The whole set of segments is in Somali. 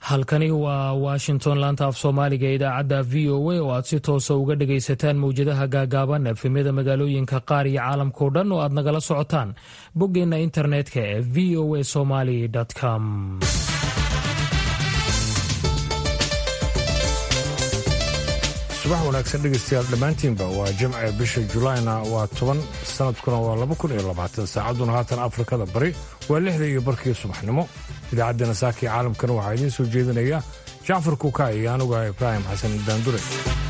halkani waa washington laanta af soomaaliga idaacadda v o a oo aad si toosa uga dhagaysataan mawjadaha gaagaaban efemyada magaalooyinka qaar iyo caalamkao dhan oo aad nagala socotaan boggeenna internetka ee v o a somaly com subax wanaagsan dhegaystayaal dhammaantiinba waa jimce bisha julaayna waa toban sanadkuna waa laba kun iyo labaatan saacadduna haatan afrikada bari waa lixda iyo barkii subaxnimo idaacaddana saakii caalamkana waxaa idiin soo jeedinaya jacfar kuuka iyo anuga ibraahim xasan daandure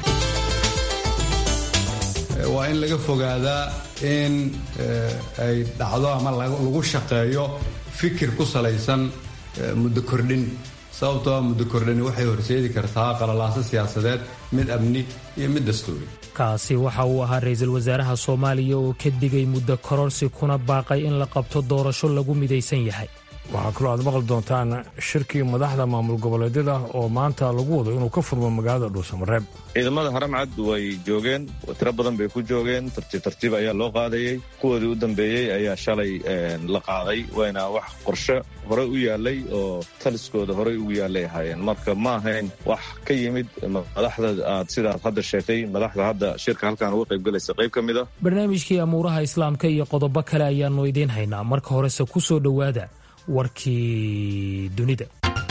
waa in laga fogaadaa in ay dhacdo ama lagu shaqeeyo fikir ku salaysan muddo kordhin sababtoo muddo kordhani waxay horseedi kartaa qalalaaso siyaasadeed mid amni iyo mid dastuuri kaasi waxa uu ahaa ra-iisul wasaaraha soomaaliya oo ka digay muddo kororsi kuna baaqay in la qabto doorasho lagu midaysan yahay waxaa kaloo aad maqli doontaan shirkii madaxda maamul goboleedyada oo maanta lagu wado inuu ka furmo magaalada dhuusamareeb ciidamada haramcad way joogeen tiro badan bay ku joogeen tartiib tartiib ayaa loo qaadayey kuwoodii u dambeeyey ayaa shalay la qaaday wayna wax qorshe horey u yaalay oo taliskooda horey ugu yaalay ahaayeen marka ma ahayn wax ka yimid madaxda aad sidaad hadda sheegtay madaxda hadda shirka halkaan uga qaybgalaysa qayb ka mid a barnaamijkii amuuraha islaamka iyo qodobo kale ayaannu idiin haynaa marka horese ku soo dhowaada warkii dunida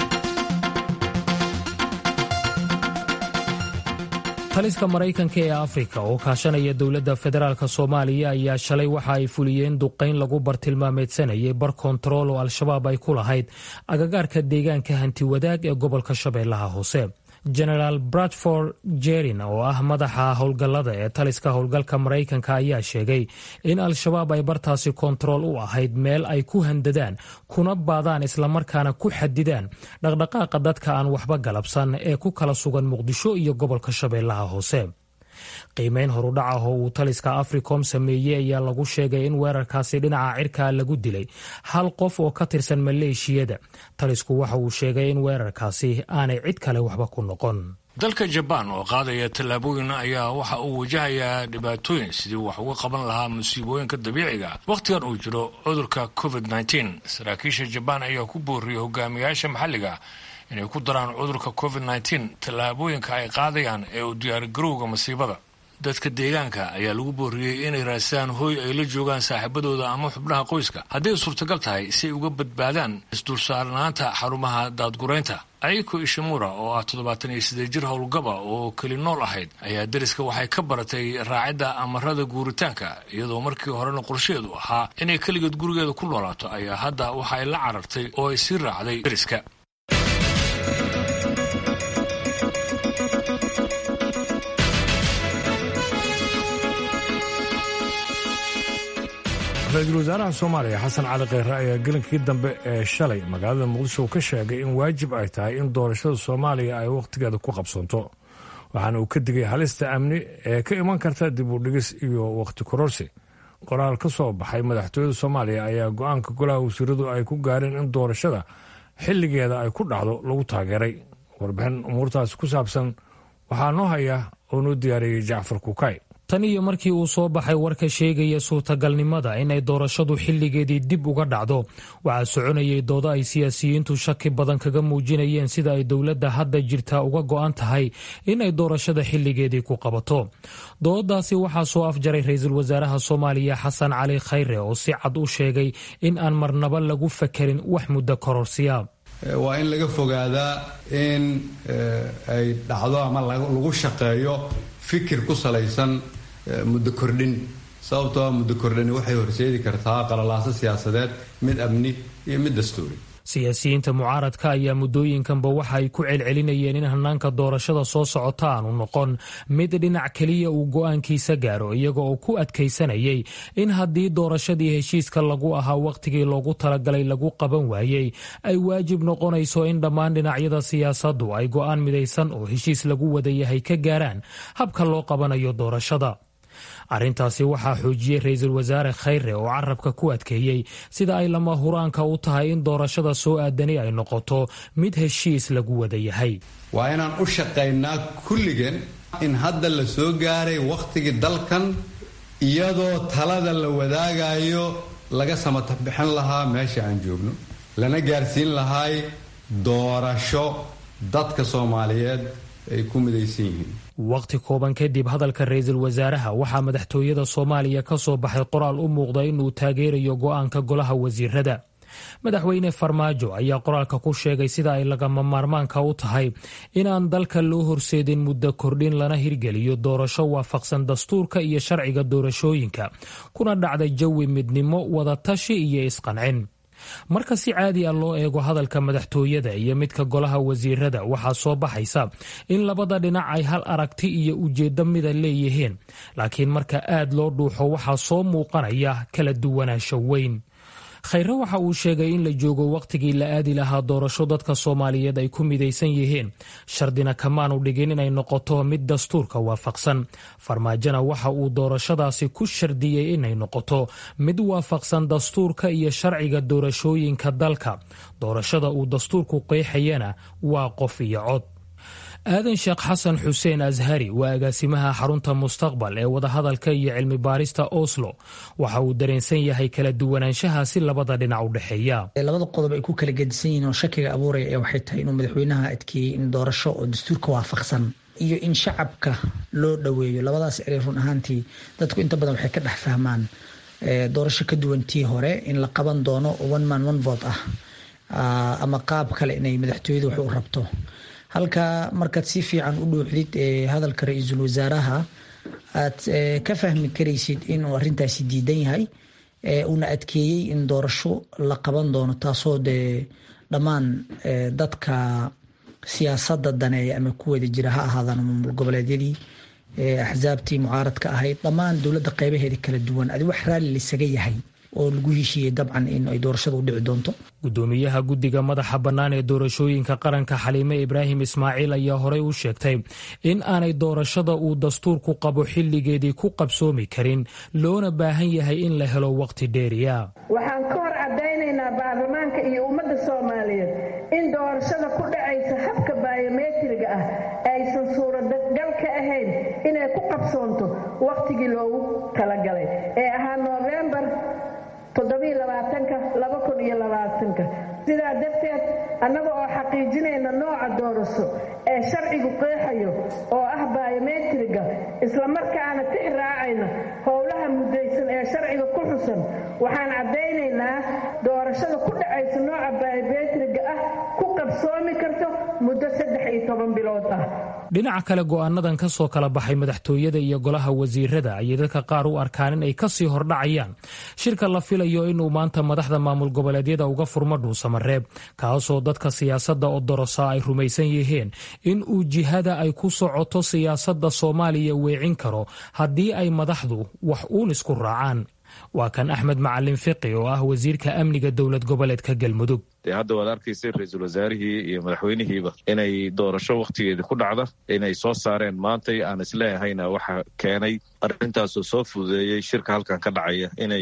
taliska maraykanka ee afrika oo kaashanaya dowladda federaalk soomaaliya ayaa shalay waxa ay fuliyeen duqayn lagu bartilmaameedsanayay bar kontarool oo al-shabaab ay ku lahayd agagaarka deegaanka hantiwadaag ee gobolka shabeellaha hoose genaraal bradford jerin oo ah madaxa howlgallada ee taliska howlgalka maraykanka ayaa sheegay in al-shabaab ay bartaasi kontarool u ahayd meel ay ku handadaan kuna baadaan islamarkaana ku xadidaan dhaqdhaqaaqa dadka aan waxba galabsan ee ku kala sugan muqdisho iyo gobolka shabeellaha hoose qiimeyn horudhac ah oo uu taliska africom sameeyey ayaa lagu sheegay in weerarkaasi dhinaca cirkaa lagu dilay hal qof oo ka tirsan maleeshiyada talisku waxa uu sheegay in weerarkaasi aanay cid kale waxba ku noqon dalka jabaan oo qaadaya tallaabooyin ayaa waxa uu wajahayaa dhibaatooyin sidii wax uga qaban lahaa musiibooyinka dabiiciga wakhtigan uu jiro cudurka covid nteen saraakiisha jabaan ayaa ku booriyey hogaamiyaasha maxalliga inay ku daraan cudurka covid nteen tallaabooyinka ay qaadayaan ee u diyaargarowga masiibada dadka deegaanka ayaa lagu booriyey inay raadsadaan hooy ay la joogaan saaxiibadooda ama xubnaha qoyska hadday suurtagal tahay si ay uga badbaadaan isdulsaarnaanta xarumaha daadguraynta ayiko ishimura oo ah toddobaatan iyo siddeed jir howlgaba oo keli nool ahayd ayaa deriska waxay ka baratay raacidda amarada guuritaanka iyadoo markii horena qorsheedu ahaa inay keligeed gurigeeda ku noolaato ayaa hadda waxa ay la carartay oo ay sii raacday deriska ra-iisul wasaaraha soomaaliya xasan cali kheyre ayaa gelinkii dambe ee shalay magaalada muqdisho ka sheegay in waajib ay tahay in doorashada soomaaliya ay wakhtigeeda ku qabsanto waxaana uu ka digay halista amni ee ka iman karta dib u dhigis iyo wakhti kororsi qoraal ka soo baxay madaxtooyada soomaaliya ayaa go-aanka golaha wasiiradu ay ku gaareen in doorashada xilligeeda ay ku dhacdo lagu taageeray warbixin umuurtaasi ku saabsan waxaa noo haya oo noo diyaariyey jacfar kukay tan iyo markii uu soo baxay warka sheegaya suurtagalnimada inay doorashadu xilligeedii dib uga dhacdo waxaa soconayay doodo ay siyaasiyiintu shaki badan kaga muujinayeen sida ay dowladda hadda jirtaa uga go'an tahay inay doorashada xilligeedii ku qabato dooddaasi waxaa soo afjaray ra-iisul wasaaraha soomaaliya xasan cali khayre oo si cad u sheegay in aan marnaba lagu fakerin wax muddo kororsiya waa in laga fogaadaa in ay dhacdo ama lagu shaqeeyo fikir ku salaysan muddo kordhin sababtoo muddo kordhani waxay horseedi kartaa qalalaaso siyaasadeed mid amni iyo mid dastuuri siyaasiyiinta mucaaradka ayaa muddooyinkanba waxa ay ku celcelinayeen in hanaanka doorashada soo socota aanu noqon mid dhinac keliya uu go'aankiisa gaaro iyaga oo ku adkaysanayay in haddii doorashadii heshiiska lagu ahaa wakhtigii loogu talagalay lagu qaban waayey ay waajib noqonayso in dhammaan dhinacyada siyaasaddu ay go'aan midaysan oo heshiis lagu wada yahay ka gaaraan habka loo qabanayo doorashada arrintaasi waxaa xoojiyey ra-iisul wasaare khayre oo carabka ku adkeeyey sida ay lama huraanka u tahay in doorashada soo aadani ay noqoto mid heshiis lagu wada yahay waa inaan u shaqaynaa kulligeen in hadda la soo gaaray wakhtigii dalkan iyadoo talada la wadaagayo laga samatabixin lahaa meesha aan joogno lana gaarsiin lahay doorasho dadka soomaaliyeed ay ku midaysan yihiin waqti kooban kadib hadalka ra-iisul wasaaraha waxaa madaxtooyada soomaaliya ka soo baxay qoraal u muuqda inuu taageerayo go-aanka golaha wasiirada madaxweyne farmaajo ayaa qoraalka ku sheegay sida ay lagama maarmaanka u tahay inaan dalka loo horseedin muddo kordhin lana hirgeliyo doorasho waafaqsan dastuurka iyo sharciga doorashooyinka kuna dhacday jawi midnimo wadatashi iyo isqancin marka si caadi a loo eego hadalka madaxtooyada iyo midka golaha wasiirada waxaa soo baxaysa in labada dhinac ay hal aragti iyo ujeeddo mida leeyihiin laakiin marka aad loo dhuuxo waxaa soo muuqanaya kala duwanaansho weyn khayre waxa uu sheegay in la joogo wakhtigii la aadi lahaa doorasho dadka soomaaliyeed ay ku midaysan yihiin shardina kamaanu dhigin inay noqoto mid dastuurka waafaqsan farmaajona waxa uu doorashadaasi ku shardiyey inay noqoto mid waafaqsan dastuurka iyo sharciga doorashooyinka dalka doorashada uu dastuurku qeexayana waa qof iyo cod aadan sheekh xasan xuseen ashari waa agaasimaha xarunta mustaqbal ee wadahadalka iyo cilmi baarista oslo waxa uu dareensan yahay kala duwanaanshaha si labada dhinac u dhexeeya labada qodob ay ku kala gedisan yihiin oo shakiga abuuraya ee waxay tahay inuu madaxweynaha adkeeyey in doorasho oo dastuurka waafaqsan iyo in shacabka loo dhoweeyo labadaas erey run ahaantii dadku inta badan waxay ka dhex fahmaan doorasho ka duwan tii hore in la qaban doono one man one vote ah ama qaab kale inay madaxtooyadu wax u rabto halka markaad si fiican u dhuuxdid hadalka ra-iisul wasaaraha aad ka fahmi karaysid inuu arintaasi diidan yahay uuna adkeeyey in doorasho la qaban doono taasoo dee dhammaan dadka siyaasada daneeya ama ku wada jira ha ahaadaan maamul goboleedyadii axsaabtii mucaaradka ahayd dhammaan dowladda qeybaheeda kala duwan adi wax raalli laisaga yahay oo lagu heshiiyey dabcan in ay doorashada u dhici doonto gudoomiyaha guddiga madaxa bannaan ee doorashooyinka qaranka xaliime ibraahim ismaaciil ayaa horey u sheegtay in aanay doorashada uu dastuurku qabo xilligeedii ku qabsoomi karin loona baahan yahay in la helo waqti dheeriya waxaan ka hor caddaynaynaa baarlamaanka iyo ummadda soomaaliyeed in doorashada ku dhacaysa habka baayometriga ah aysan suuragal ka ahayn inay ku qabsoonto wakhtigii loogu talagalay ee ahaa noofembar sidaa darteed annaga oo xaqiijinayna nooca doorasho ee sharcigu qeexayo oo ah baayometriga islamarkaana tix raacayna howlaha mudaysan ee sharciga ku xusan waxaan caddaynaynaa doorashada ku dhacaysa nooca baayometriga ah ku qabsoomi karto muddo saddex iyo toban bilood ah dhinaca kale go'aanadan ka soo kala baxay madaxtooyada iyo golaha wasiirada ayay dadka qaar u arkaan in ay kasii hordhacayaan shirka la filayo inuu maanta madaxda maamul goboleedyada uga furmo dhuusamareeb kaasoo dadka siyaasadda odorosa ay rumaysan yihiin in uu jihada ay ku socoto siyaasadda soomaaliya weecin karo haddii ay madaxdu wax uun isku raacaan waa kan axmed macalin fiqi oo ah wasiirka amniga dowlad goboleedka galmudug dee hadda waad arkaysay ra-iisul wasaarihii iyo madaxweynihiiba inay doorasho wakhtigeedii ku dhacda inay soo saareen maantay aan isleehayna waxa keenay arrintaasoo soo fududeeyey shirka halkan ka dhacaya inay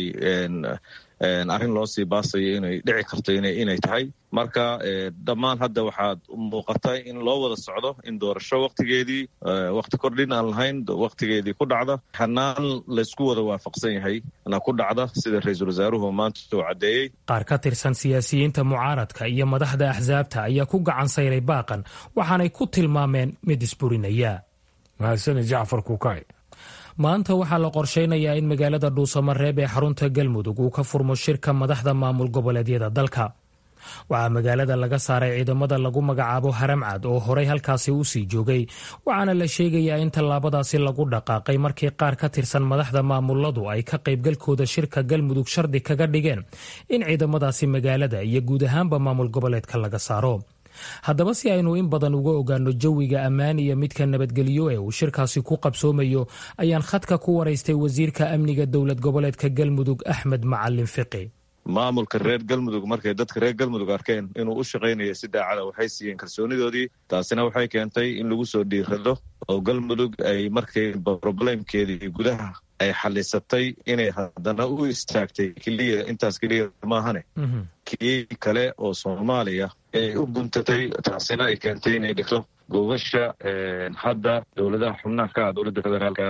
arrin loo sii baasayo inay dhici karto inay tahay marka dhammaan hadda waxaad muuqata in loo wada socdo in doorasho wakhtigeedii wakhti kordhin aan lahayn wakhtigeedii ku dhacda hanaan laysku wada waafaqsan yahay na ku dhacda sida ra-iisul wasaaruhu maanta uu caddeeyey qaar ka tirsan siyaasiyiinta mucaaradka iyo madaxda axsaabta ayaa ku gacan sayray baaqan waxaanay ku tilmaameen mid isburinaya mahadsani jacfar kuukay maanta waxaa la qorsheynayaa in magaalada dhuusamareeb ee xarunta galmudug uu ka furmo shirka madaxda maamul goboleedyada dalka waxaa magaalada laga saaray ciidamada lagu magacaabo haramcad oo horey halkaasi u sii joogay waxaana la sheegayaa in tallaabadaasi lagu dhaqaaqay markii qaar ka tirsan madaxda maamuladu ay ka qaybgalkooda shirka galmudug shardi kaga dhigeen in ciidamadaasi magaalada iyo guud ahaanba maamul goboleedka laga saaro haddaba si aynu in badan uga ogaano jawiga ammaan iyo midka nabadgelyo ee uu shirkaasi ku qabsoomayo ayaan khadka ku waraystay wasiirka amniga dowlad goboleedka galmudug axmed macalin fiqi maamulka reer galmudug markay dadka reer galmudug arkeen inuu u shaqaynaya si daacada waxay siiyeen kalsoonidoodii taasina waxay keentay in lagu soo dhiirado oo galmudug ay markay roblemkeedii gudaha ay xalisatay inay haddana u istaagtay keliya intaas keliya maahane kii kale oo soomaaliya ay u guntatay taasina ay keentay inay dhigto gogasha hadda dowladaha xubnaha ka ah dowladda federaalka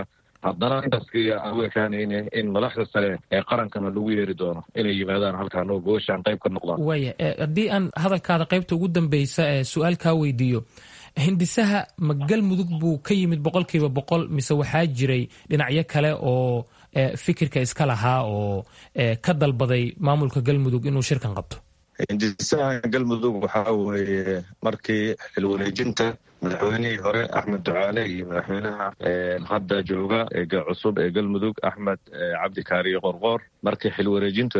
haddana intaas aan u ekaanayne in madaxda sare ee qarankana lagu yeeri doono inay yimaadaan halkaan oo gobashaan qayb ka noqdaan waaya haddii aan hadalkaada qaybta ugu dambeysa ee su-aal kaa weydiiyo hindisaha ma galmudug buu ka yimid boqolkiiba boqol mise waxaa jiray dhinacyo kale oo fikirka iska lahaa oo ka dalbaday maamulka galmudug inuu shirkan qabto hindisaha galmudug waxaa weeye markii xilwareejinta madaxweynihii hore axmed ducaale iyo madaxweynaha hadda jooga ee cusub ee galmudug axmed cabdi kaariyo qorqoor markii xilwareejintu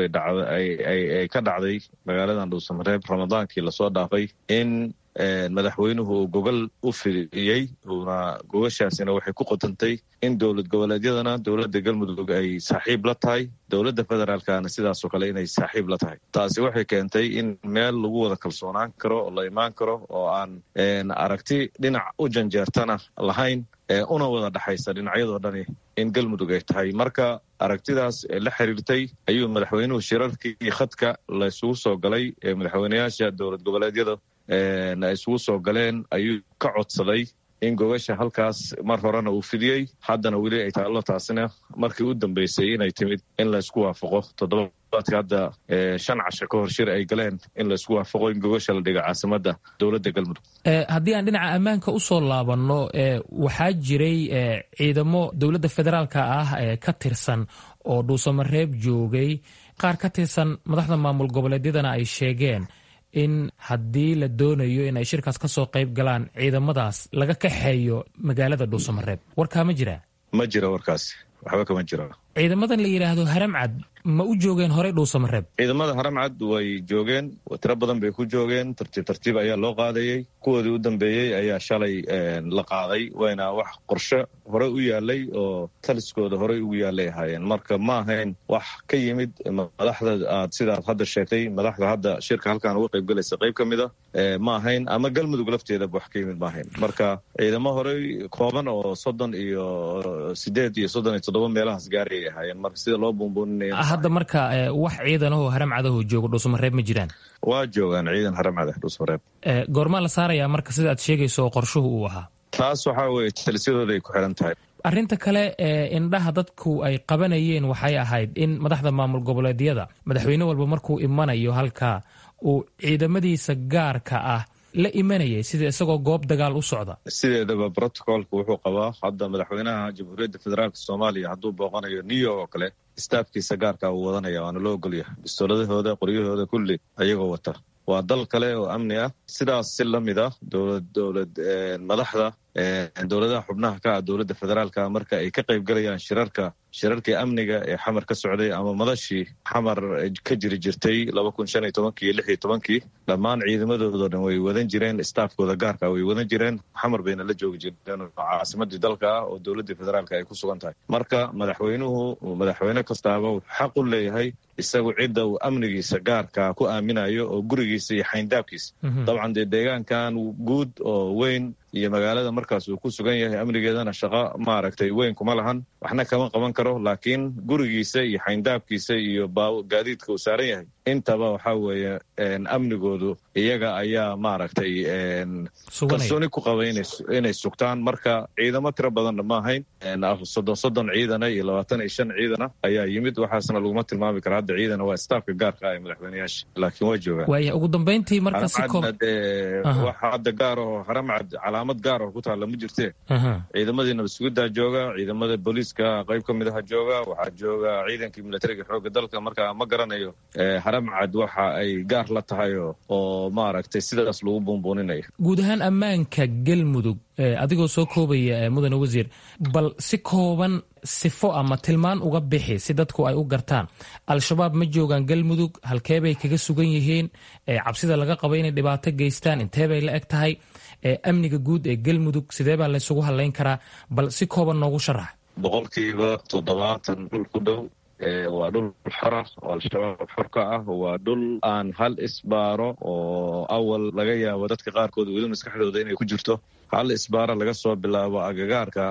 ay ka dhacday magaaladan dhuusamareeb ramadaankii lasoo dhaafay in madaxweynuhu uu gogol u fidiyey uuna gogashaasina waxay ku qotantay in dowlad goboleedyadana dowladda galmudug ay saaxiib la tahay dowladda federaalkana sidaasoo kale inay saaxiib la tahay taasi waxay keentay in meel lagu wada kalsoonaan karo oo la imaan karo oo aan aragti dhinac u janjeertana lahayn una wada dhexaysa dhinacyadoo dhani in galmudug ay tahay marka aragtidaas la xiriirtay ayuu madaxweynuhu shirarkii khadka la isugu soo galay ee madaxweyneyaasha dowlad goboleedyada ay isugu soo galeen ayuu ka codsaday in gogasha halkaas mar horena uu fidiyey haddana weli ay taallo taasina markii u dambeysay inay timid in laysku waafaqo toddobaadka hadda shan casho ka hor shir ay galeen in laysku waafaqo in gogasha la dhiga caasimadda dowladda galmudug haddii aan dhinaca ammaanka u soo laabanno waxaa jiray ciidamo dowladda federaalka ah ee ka tirsan oo dhuusamareeb joogay qaar ka tirsan madaxda maamul goboleedyadana ay sheegeen in haddii la doonayo in ay shirkaas ka soo qayb galaan ciidamadaas laga kaxeeyo magaalada dhuusamareeb warkaa ma jiraa ma jira warkaas waxba kama jiro ciidamadan la yidhaahdo haramcad ma u joogeen horey dhuusamareeb ciidamada haramcad way joogeen tiro badan bay ku joogeen tartiib tartiib ayaa loo qaadayey kuwoodii u dambeeyey ayaa shalay la qaaday wayna wax qorshe hore u yaalay oo taliskooda horey ugu yaalay ahaayeen marka ma ahayn wax ka yimid madaxda aad sidaad hadda sheegtay madaxda hadda shirka halkaan uga qayb galaysa qayb ka mida ma ahayn ama galmudug lafteedaba wax ka yimid ma ahayn marka ciidamo horey kooban oo soddon iyo sideed iyo soddon iyo toddoba meelahaas gaarayay ahaayeen marka sida loo buunbuuninaya hadda marka wax ciidanahoo haramcadahoo joogo dhuusamareeb ma jiraan waa joogaan ciidan haramcada dhuusamareeb goormaa la saarayaa marka sida aad sheegayso oo qorshuhu uu ahaa taas waxaa weeye talisyadooda ay ku xiran tahay arrinta kale ee indhaha dadku ay qabanayeen waxay ahayd in madaxda maamul goboleedyada madaxweyne walba markuu imanayo halkaa uu ciidamadiisa gaarka ah la imanayay sida isagoo goob dagaal u socda sideedaba brotocolka wuxuu qabaa hadda madaxweynaha jamhuuriyadda federaalk soomaaliya hadduu booqanayo new york oo kale staafkiisa gaarka uu wadanaya waana loo ogolyahay bistooladahooda qoryahooda kulli ayagoo wata waa dal kale oo amni ah sidaas si la mid ah dowlad dowlad madaxda dowladaha xubnaha ka ah dowladda federaalka marka ay ka qayb galayaan shirarka shirarkii amniga ee xamar ka socday ama madashii xamar ka jiri jirtay laba kun shan iyo tobankii iyo lix iyo tobankii dhammaan ciidamadoodo dhan way wadan jireen staafkooda gaarka way wadan jireen xamar bayna la joogi jireen oo caasimadii dalka ah oo dowladdii federaalka ay ku sugan tahay marka madaxweynuhu madaxweyne kastaaba wuxuu xaq u leeyahay isagu cidda uu amnigiisa gaarka ku aaminayo oo gurigiisa iyo xayndaabkiisa dabcan dee deegaankan guud oo weyn iyo magaalada markaas uu ku sugan yahay amnigeedana shaqo maaragtay weyn kuma lahan waxna kama qaban karo laakiin gurigiisa iyo xayndaabkiisa iyo gaadiidka uu saaran yahay intaba waxaa weeye amnigoodu iyaga ayaa maaragtay kalsooni ku qaba inay sugtaan marka ciidamo tiro badanna ma ahayn soddon soddon ciidana iyo labaatan iyo shan ciidana ayaa yimid waxaasna laguma tilmaami kara hadda ciidana waa staafka gaarka ah ee madaxweyneyaasha laakiin waa joogaan waaya ugu dambeyntii marka si haramcadna dee wax hadda gaar oo haramcad calaamad gaar oo ku taalla ma jirtee ciidamadii nabadsugidaa jooga ciidamada booliiska qayb ka mid aha jooga waxaa jooga ciidankii militariga xoogga dalka marka ma garanayo haramcad waxa ay gaar la tahay oo maaragtay sidaas lagu buunbuuninayo guud ahaan ammaanka galmudug adigoo soo koobaya mudane wasiir bal si kooban sifo ama tilmaan uga bixi si dadku ay u gartaan al-shabaab ma joogaan galmudug halkeebay kaga sugan yihiin cabsida laga qaba inay dhibaato geystaan inteebay la eg tahay amniga guud ee galmudug sidee baa laysugu hadlayn karaa bal si kooban noogu sharax boqolkiiba toddobaatan dhul ku dhow waa dhul xora oo al-shabaab xor ka ah waa dhul aan hal isbaaro oo awal laga yaabo dadka qaarkood weli maskaxdooda inay ku jirto hal isbaaro laga soo bilaabo agagaarka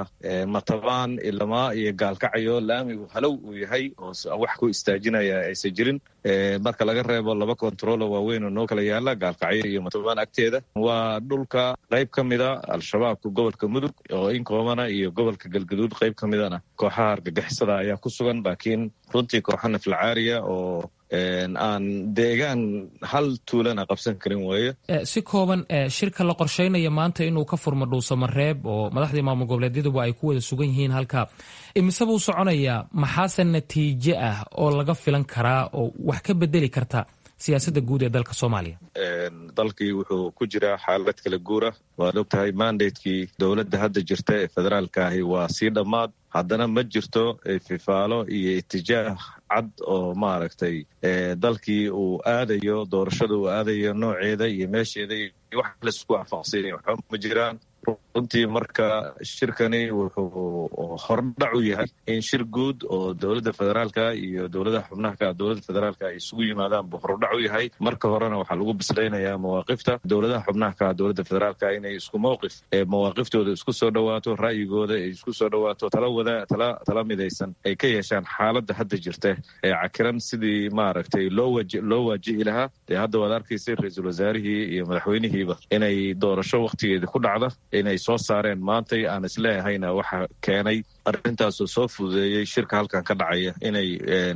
matabaan ilamaa iyo gaalkacyo laamigu halow uu yahay oo wax ku istaajinaya aysan jirin marka laga reebo laba kontarolo waaweyn oo noo kala yaala gaalkacyo iyo matubaan agteeda waa dhulka qayb ka mida al-shabaabka gobolka mudug oo inkoomana iyo gobolka galgaduud qayb ka midana kooxaha argagixisada ayaa ku sugan laakiin runtii kooxa naflacaariya oo aan deegaan hal tuulana qabsan karin weeye si kooban shirka la qorsheynaya maanta inuu ka furmo dhuusamareeb oo madaxdii maamul goboleedyaduba ay ku wada sugan yihiin halka imise buu soconayaa maxaase natiijo ah oo laga filan karaa oo wax ka bedeli karta siyaasadda guud ee dalka soomaaliya dalkii wuxuu ku jiraa xaalad kala guura waad og tahay mandatekii dowladda hadda jirta ee federaalka ahi waa sii dhammaad haddana ma jirto fifaalo iyo itijaah cad oo maaragtay dalkii uu aadayo doorashada uu aadayo nooceeda iyo meesheeda iyo wax laisku waafaqsanya waxba ma jiraan runtii marka shirkani wuxuu hordhac u yahay in shir guud oo dowladda federaalka iyo dowladaha xubnaha ka dowladda federaalka ay isugu yimaadaan buu hordhac u yahay marka horena waxaa lagu bislaynayaa mawaaqifta dowladaha xubnaha ka dowladda federaalka inay isku mowqif ee mawaaqiftooda isku soo dhowaato ra'yigooda ay isku soo dhowaato tala wada tala tala midaysan ay ka yeeshaan xaaladda hadda jirta ee cakiran sidii maaragtay loo waji loo waajihi lahaa dee hadda waad arkaysay ra-iisul wasaarihii iyo madaxweynihiiba inay doorasho wakhtigeedii ku dhacda inay soo saareen maantay aan isleehayna waxa keenay arrintaasoo soo fududeeyey shirka halkan ka dhacaya inay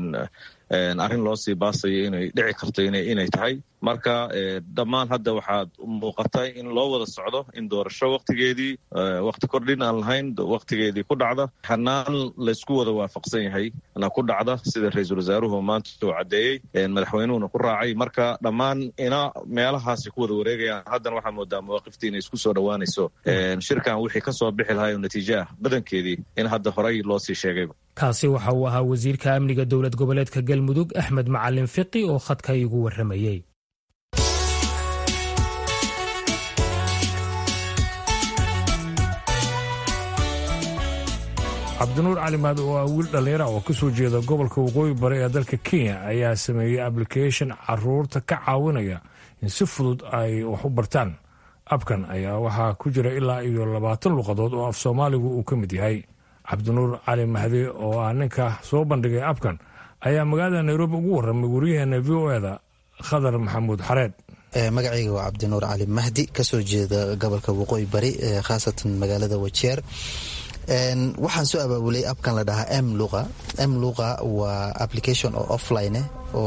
arrin loo sii baasayo inay dhici karto inay tahay marka dhammaan hadda waxaad muuqata in loo wada socdo in doorasho wakhtigeedii wakhti kordhin aan lahayn wakhtigeedii ku dhacda hanaan laysku wada waafaqsan yahay na ku dhacda sida ra-iisul wasaaruhu maanta uu caddeeyey madaxweynuhuna ku raacay marka dhammaan ina meelahaasi ku wada wareegayaan haddana waxaa moodaa mawaaqiftii inay isku soo dhowaanayso shirkan wixii ka soo bixi lahay oo natiijo ah badankeedii in hadda horey loo sii sheegayba kaasi waxa uu ahaa wasiirka amniga dowlad goboleedka galmudug axmed macalin fiqi oo khadka igu warramayey cabdinuur calimaad oo ah wiil dhallinyara oo ka soo jeeda gobolka waqooyi bari ee dalka kenya ayaa sameeyey ablication caruurta ka caawinaya in si fudud ay wax u bartaan abkan ayaa waxaa ku jira ilaa iyo labaatan luqadood oo af soomaaligu uu ka mid yahay cabdinuur cali mahdi oo ah ninka soo bandhigay abkan ayaa magaalada nairobi ugu warramay wariyaheena v o eda khadar maxamuud xareed magacayga waa cabdinuur cali mahdi kasoo jeeda gobolka waqooyi bari khaasatan magaalada wajeer waxaan soo abaabulay abkan la dhahaa m luqa m luqa waa application oo offline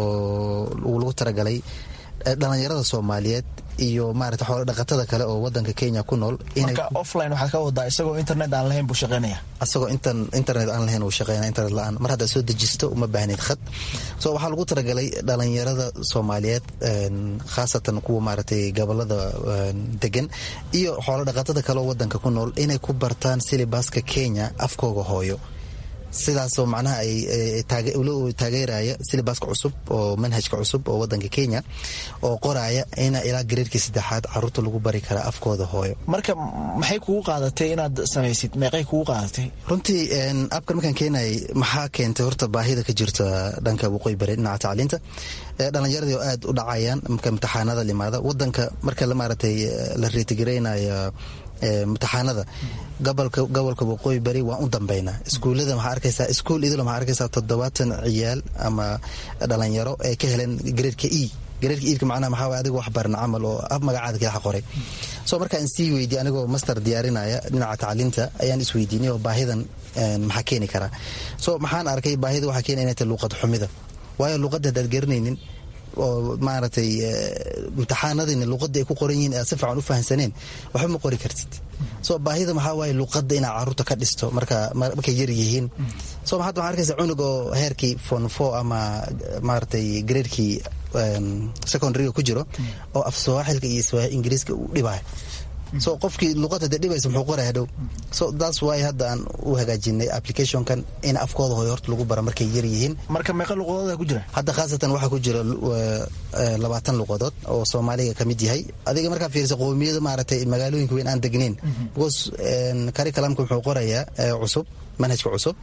oo lagu talagalay dhalinyarada soomaaliyeed iyo maarata xoolo dhaqatada kale oo wadanka kenya ku nool marka offline waxaad ka wadaa isagoo internet aan lahayn buu shaqeynaya asagoo internet aan lahayn uu shaqeynaya internet la-aan mar haddaad soo dejisto uma baahneyd khad so waxaa lagu talagalay dhalinyarada soomaaliyeed khaasatan kuwa maaragtay gobolada degan iyo xoolo dhaqatada kale oo wadanka ku nool inay ku bartaan silibaska kenya afkooga hooyo sidaasoo macnaha ay taageeraya silibaska cusub oo manhajka cusub oo wadanka kenya oo qoraya in ilaa gareerkii saddexaad caruurta lagu bari karaa afkooda hooyo marka maxay kugu qaadatay inaad samaysid meeqay kugu qaadatay runtii abkan markaan keenayay maxaa keentay horta baahida ka jirta dhanka waqooyi bari dhinaca tacliinta dhalinyaradii oo aad u dhacayaan marka imtixaanada limaada wadanka marka maaragtay la reetigareynaya imtixaanada gobolka gobolka waqooyi bari waan u dambeynaa iskuullada maxaa arkaysaa iskuul idil maxaa arkaysaa toddobaatan ciyaal ama dhalinyaro ay ka heleen gareerka e gareerka iidka macnaha maxaa waye adiga wax baran camal oo af magacaada ka qoray so markaan sii weydiye anigoo master diyaarinaya dhinaca tacliinta ayaan isweydiinay oo baahidan maxaa keeni karaa so maxaan arkay baahida waxaa keena inay tahay luuqad xumida waayo luuqadda haddaad garanaynin oo maaragtay imtixaanadina luuqadda ay ku qoran yihiin aad si fiican u fahansaneen waxba ma qori kartid so baahida maxaa waaye luuqadda inaad caruurta ka dhisto marka markay yar yihiin so hadda waxaa arkaysa cunug oo heerkii fon four ama maaragtay graerkii secondaryga ku jiro oo af sawaaxilka iyo ingiriiska uu dhibayo so qofkii luuqadda dee dhibaysa muxuu qoraya hadhow so that's why hadda aan u hagaajinay applicationkan in afkooda hooyo horta lagu bara markay yar yihiin marka meeqa luqadooda ku jira hadda khaasatan waxaa ku jira labaatan luqadood oo soomaaliga ka mid yahay adiga markaa fiirisa qowmiyada maaragtay magaalooyinka weyn aan degnayn because curriculumka muxuu qorayaa cusub manhajka cusub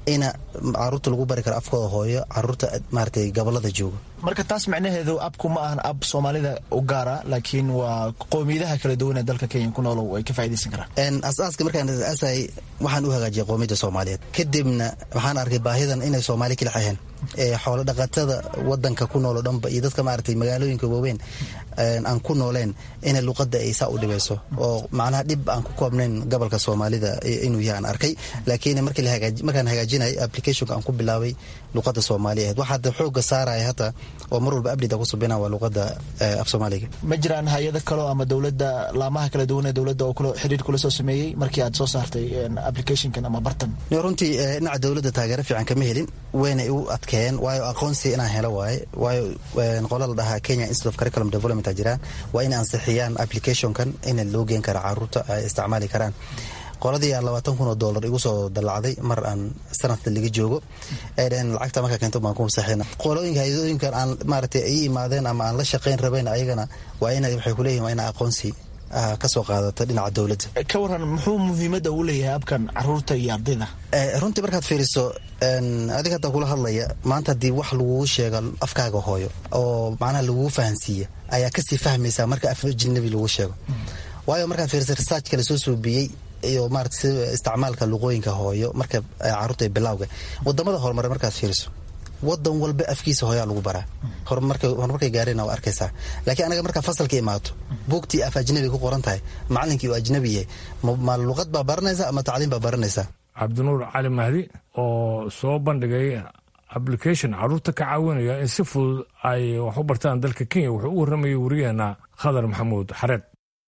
ina caruurta lagu bari karo afkooda hooyo caruurta maaragtay gobolada jooga marka taas macnaheedu abku ma ahan ab soomaalida u gaara laakiin waa qowmiyadaha kala duwan ee dalka kenya ku noolow ay ka faa'idaysan karaan asaaska markaan asaasay waxaan u hagaajiyay qowmiyadda soomaaliyeed kadibna waxaan arkay baahidan inay soomaali kala xaheen xoolo dhaqatada wadanka ku nool oo dhanba iyo dadka maaragtay magaalooyinka waaweyn aan ku nooleen ina luqadda ay saa u dhibayso oo macnaha dhib aan ku koobnayn gobolka soomaalida inuu yahay aan arkay laakiin markaan hagaajinay applicationka aan ku bilaabay luqadda soomaaliya ahayd waxaad xooga saaraya hata oo mar walba abdida ku subina waa luqadda af soomaaliga ma jiraan hay-ado kaleo ama dowladda laamaha kala duwan ee dowladda oo xiriir kula soo sameeyey markii aad soo saartay applicationkan ama bartan runtii dhinaca dowladda taageero fiican kama helin waynay u adkeeyeen waayo aqoonsi inaan helo waaye waayo qola la dhahaa kenya institute of curriculum development a jiraan waa inay ansixiyaan applicationkan in loo geen kara caruurta ay isticmaali karaan qoladii aan labaatan kun oo dollar igu soo dallacday mar aan sanadka laga joogo ay dhaheen lacagta markaa keento baan ku masaxina qolooyinka hay-adooyinkan aan maaragtay ay imaadeen ama aan la shaqayn rabayn ayagana waa ina waxay kuleeyihin waa ina aqoonsi kasoo qaadata dhinaca dowladda ka waran muxuu muhiimadda uu leeyahay abkan caruurta iyo ardayda runtii markaad fiiriso adig hadda kula hadlaya maanta haddii wax laguu sheega afkaaga hooyo oo macnaha laguu fahansiiya ayaa kasii fahmaysaa marka af ajnabi lagu sheego waayo markaad fiiriso researchka lasoo suubiyey iyo maarata si isticmaalka luqooyinka hooyo marka caruurta bilawga wadamada horumare markaad fiiriso wadan walba afkiisa hooyaa lagu baraa horumarkay gaareen waa arkaysaa laakiin anaga markaa fasalka imaato buugtii af ajnabi ku qoran tahay macalinkii uu ajnabi yahay ma luqad baa baranaysa ama tacliim baa baranaysaa cabdinuur cali mahdi oo soo bandhigay application caruurta ka caawinaya in si fudud ay wax u bartaan dalka kenya wuxuu u warramayay wariyaheena khadar maxamuud xareed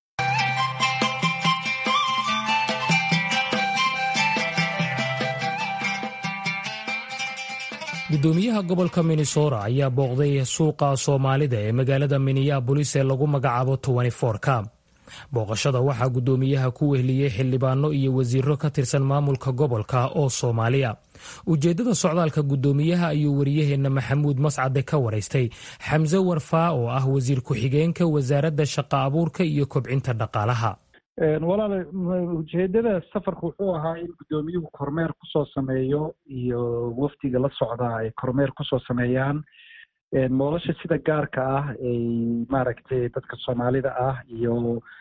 gudoomiyaha gobolka minnesota ayaa booqday suuqa soomaalida ee magaalada minneabolis ee lagu magacaabo ka booqashada waxaa gudoomiyaha ku wehliyey xildhibaano iyo wasiiro ka tirsan maamulka gobolka oo soomaaliya ujeeddada socdaalka gudoomiyaha ayuu wariyaheenna maxamuud mascade ka waraystay xamse warfaa oo ah wasiir ku-xigeenka wasaaradda shaqa abuurka iyo kobcinta dhaqaalaha walaala ujeedada safarka wuxuu ahaa in guddoomiyuhu kormeer kusoo sameeyo iyo wafdiga la socdaa ay kormeer kusoo sameeyaan nolosha sida gaarka ah ay maaragtay dadka soomaalida ah iyo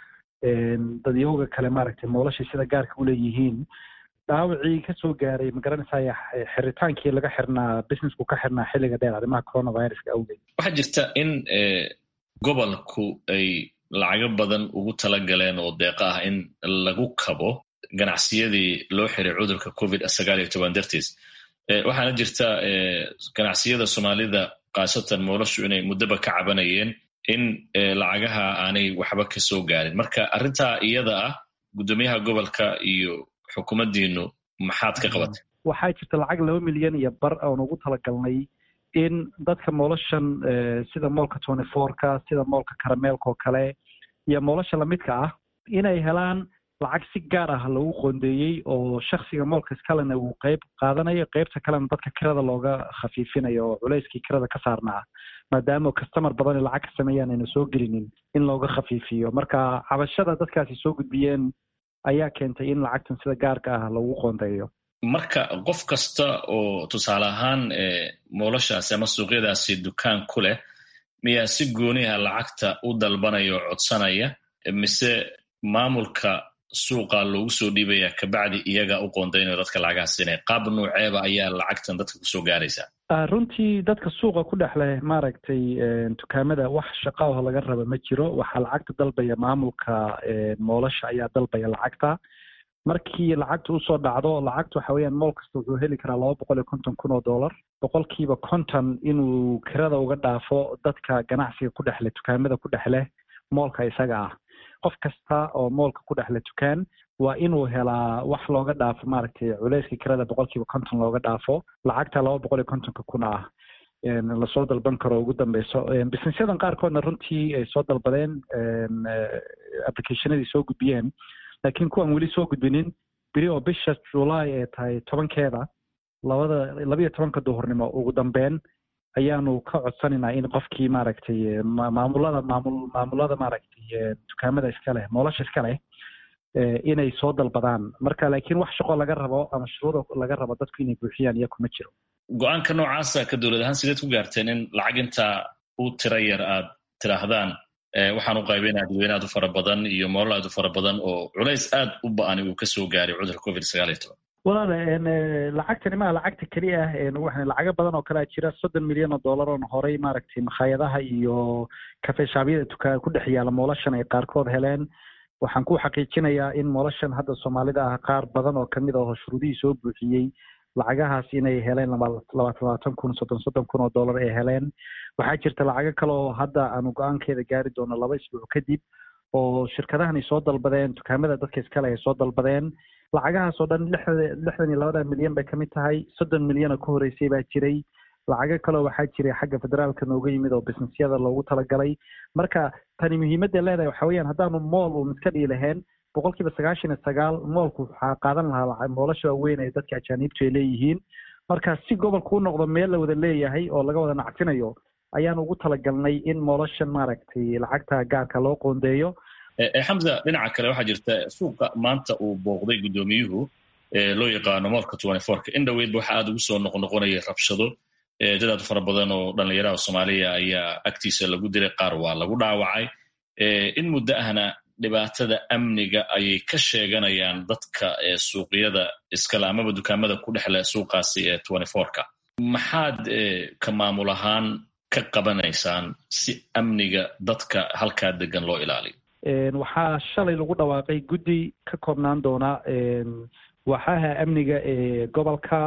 dadyooga kale maaragtay nolosha sida gaarka uleeyihiin dhaawacii kasoo gaaray magaranaysaaya xiritaankii laga xirnaa businessku ka xirnaa xilliga dheer arrimaha coronaviruska awgeed waxaa jirta in gobolku ay lacago badan ugu tala galeen oo deeqa ah in lagu kabo ganacsiyadii loo xiray cudurka covid sagaal iyo toban dartiis waxaana jirta ganacsiyada soomaalida khaasatan moolashu inay muddoba ka cabanayeen in lacagaha aanay waxba ka soo gaarin marka arrintaa iyada ah guddoomiyaha gobolka iyo xukuumaddiinu maxaad ka qabatay waxaa jirta lacag laba milyan iyo bar oon ugu talagalnay in dadka noloshan sida moolka twenty fourka sida moolka karameelka oo kale iyo nolosha lamidka ah inay helaan lacag si gaar ah lagu qoondeeyey oo shaksiga moolka iskalena uu qeyb qaadanayo qeybta kalena dadka kirada looga khafiifinayo oo culeyskii kirada ka saarnaa maadaama kastamar badan lacag ka sameeyaan ayna soo gelinin in looga khafiifiyo marka cabashada dadkaasi soo gudbiyeen ayaa keentay in lacagtan sida gaarka ah lagu qoondeeyo marka qof kasta oo tusaale ahaan moolashaasi ama suuqyadaasi dukaan ku leh miyaa si gooniha lacagta u dalbanaya oo codsanaya mise maamulka suuqa loogu soo dhiibaya kabacdi iyaga u qoondaynayo dadka lacagaha siinaya qaab nuuceeba ayaa lacagtan dadka kusoo gaaraysaa runtii dadka suuqa ku dhex leh maaragtay dukaamada wax shaqaaho laga raba ma jiro waxaa lacagta dalbaya maamulka moolasha ayaa dalbaya lacagta markii lacagta usoo dhacdo lacagta waxa weeyaan mool kasta wuxuu heli karaa laba boqol iyo konton kun oo dollar boqolkiiba konton inuu kirada uga dhaafo dadka ganacsiga ku dhexleh dukaamada ku dhexleh moolka isaga ah qof kasta oo moolka ku dhexle dukaan waa inuu helaa wax looga dhaafo maaragtay culeyska kirada boqolkiiba konton looga dhaafo lacagta laba boqol iyo kontonka kun ah lasoo dalban karo ugu dambeyso businessyadan qaarkoodna runtii ay soo dalbadeen applicationadii soo gudbiyeen laakiin kuwan weli soo gudbinin beri oo bisha july ee tahay tobankeeda labada labayo tobanka duhurnimo ugu dambeyn ayaanu ka codsanaynaa in qofkii maaragtay maamulada maamul maamulada maaragtay dukaamada iska leh moolasha iska leh inay soo dalbadaan marka laakiin wax shaqo laga rabo ama shuruuda laga rabo dadku inay buuxiyaan iyo kuma jiro go-aanka noocaasa ka dowlad ahaan sideed ku gaarteen in lacag intaa u tira yar aad tidhaahdaan waxaan u qaybinaa dadweyne aad u fara badan iyo moolal aad u fara badan oo culays aad u ba-ani uu kasoo gaaray cudurka covid sagaal iyo toban walaal lacagtani maa lacagta keli ah lacago badan oo kalea jira soddon milyan oo dollar oon horey maaragtay makhaayadaha iyo kafeeshaabyada tukaa ku dhex yaala moolashan ay qaarkood heleen waxaan ku xaqiijinayaa in moolashan hadda soomaalida ah qaar badan oo kamid aho shuruudihii soo buuxiyey lacagahaas inay heleen labaatan labaatan kun soddon soddon kun oo dollar ay heleen waxaa jirta lacago kale oo hadda aanu go-aankeeda gaari doono laba isbuuc kadib oo shirkadahan ay soo dalbadeen dukaamada dadka iskale ay soo dalbadeen lacagahaas oo dhan lixdan iyo labada milyan bay kamid tahay soddon milyan oo ka horeysay baa jiray lacago kaleo waxaa jiray xagga federaalka nooga yimid oo businessyada loogu talagalay marka tani muhiimadda leedahay waxa weyaan haddaanu mool uun iska dhii lahayn boqol kiiba sagaashan iyo sagaal moolku waxaa qaadan lahaa moolasha waaweyn ee dadka ajaaniibtu ay leeyihiin marka si gobolku u noqdo meel la wada leeyahay oo laga wada nacsinayo ayaan ugu talagalnay in moolashan maaragtay lacagta gaarka loo qoondeeyo xamza dhinaca kale waxaa jirta suuqa maanta uu booqday guddoomiyuhu loo yaqaano moolka twenty fourka in dhoweydba waxa aad ugu soo noqnoqonayay rabshado dad aad fara badan oo dhallinyaraha soomaaliya ayaa agtiisa lagu diray qaar waa lagu dhaawacay in muddo ahna dhibaatada amniga ayay ka sheeganayaan dadka suuqyada iskale amaba dukaamada ku dhexle suuqaasi ee twenty fourka maxaad ka maamul ahaan ka qabanaysaan si amniga dadka halkaa degan loo ilaaliyo waxaa shalay lagu dhawaaqay guddi ka koobnaan doona waxaha amniga ee gobolka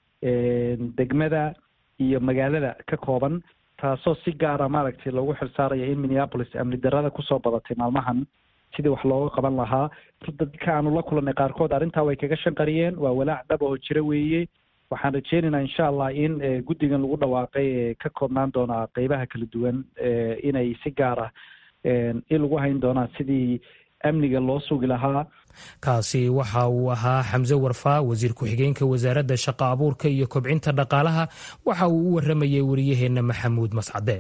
degmada iyo magaalada ka kooban taasoo si gaara maaragtay loogu xilsaaraya in minneapolis amni darada kusoo badatay maalmahan sidii wax looga qaban lahaa dadka aanu la kulannay qaarkood arrintaa way kaga shanqariyeen waa walaac dhab oo jira weeye waxaan rajeynaynaa insha allah in guddigan lagu dhawaaqay ee ka koobnaan doona qeybaha kala duwan inay si gaara in lagu hayn doonaan sidii amniga loo sugi lahaa kaasi waxa uu ahaa xamse warfaa wasiir ku-xigeenka wasaaradda shaqo abuurka iyo kobcinta dhaqaalaha waxa uu u waramayay wariyaheenna maxamuud mascade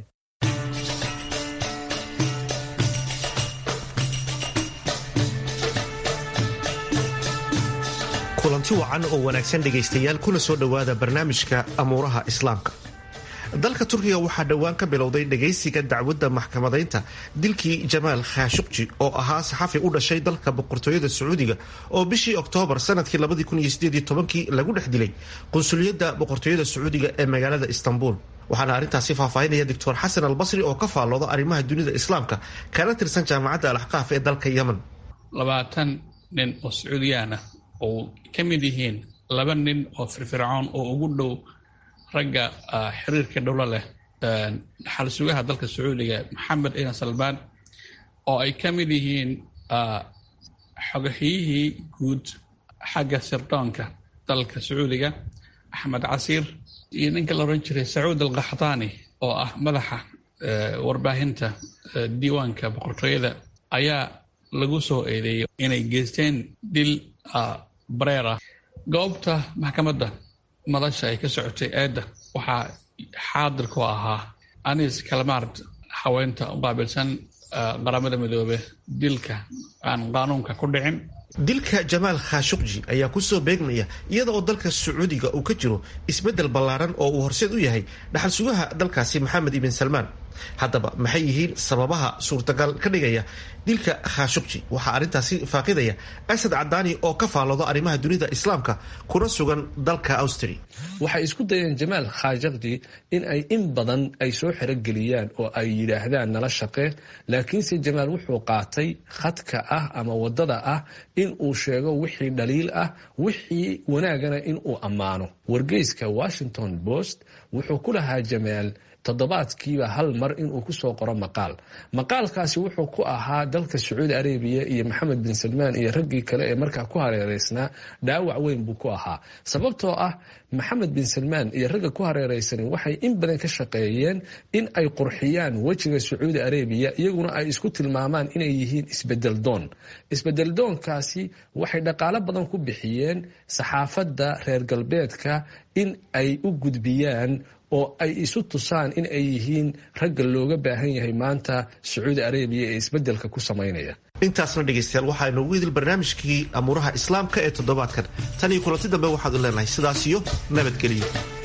kulanti wacan oo wanaagsan dhegaystayaal kuna soo dhowaada barnaamijka amuuraha islaamka dalka turkiga waxaa dhowaan ka bilowday dhagaysiga dacwadda maxkamadaynta dilkii jamaal khashuqji oo ahaa saxafi u dhashay dalka boqortooyada sacuudiga oo bishii oktoobar sanadkii lagu dhex dilay qunsuliyadda boqortooyada sacuudiga ee magaalada istanbul waxaana arrintaasi faahfaahinaya doctor xasan albasri oo ka faallooda arrimaha dunida islaamka kana tirsan jaamacadda alaxqaaf ee dalka yemen labaatan nin oo sacuudiyaana oo ka mid yihiin laba nin oo firfircoon oo ugu dhow ragga xiriirka dhowlo leh dhaxal sugaha dalka sacuudiga maxamed ciidan salbaan oo ay ka mid yihiin xogahiyihii guud xagga sirdoonka dalka sacuudiga axmed casiir iyo ninka la odhan jiray sacuud alkaxdaani oo ah madaxa warbaahinta diiwaanka boqortooyada ayaa lagu soo eedeeyay inay geysteen dil bareer ah goobta maxkamadda madasha ay ka socotay eedda waxaa xaadir ku ahaa anis kalmard haweenta u qaabilsan qaramada midoobe dilka aan qaanuunka ku dhicin dilka jamaal khashuqji ayaa kusoo beegmaya iyada oo dalka sacuudiga uu ka jiro isbeddel ballaaran oo uu horseed u yahay dhaxal sugaha dalkaasi maxamed ibn salmaan haddaba maxay yihiin sababaha suurtagal ka dhigaya dilka khashuqji waxaa arrintaasi faaqidaya asad cadaani oo ka faallooda arrimaha dunida islaamka kuna sugan dalka austria waxay isku dayeen jamaal khashaqji in ay in badan ay soo xerogeliyaan oo ay yidhaahdaan nala shaqee laakiinse jamaal wuxuu qaatay khadka ah ama wadada ah in uu sheego wixii dhaliil ah wixii wanaagana in uu ammaano wargeyska washington post wuxuu ku lahaa jamaal toddobaadkiiba hal mar inuu kusoo qoro maqaal maqaalkaasi wuxuu ku ahaa dalka sacuudi arabiya iyo maxamed bin salmaan iyo raggii kale ee markaa ku hareereysnaa dhaawac weyn buu ku ahaa sababtoo ah maxamed bin salmaan iyo ragga ku hareereysanin waxay in badan ka shaqeeyeen in ay qurxiyaan wejiga sacuudi arabiya iyaguna ay isku tilmaamaan inay yihiin isbedel doon isbedel doonkaasi waxay dhaqaalo badan ku bixiyeen saxaafadda reer galbeedka in ay u gudbiyaan oo ay isu tusaan in ay yihiin ragga looga baahan yahay maanta sacuudi arabiya ee isbeddelka ku samaynaya intaasna dhegaystayaal waxaa inoogu idil barnaamijkii amuuraha islaamka ee toddobaadkan tan iyo kulanti dambe waxaadu leenahay sidaas iyo nabadgeliyo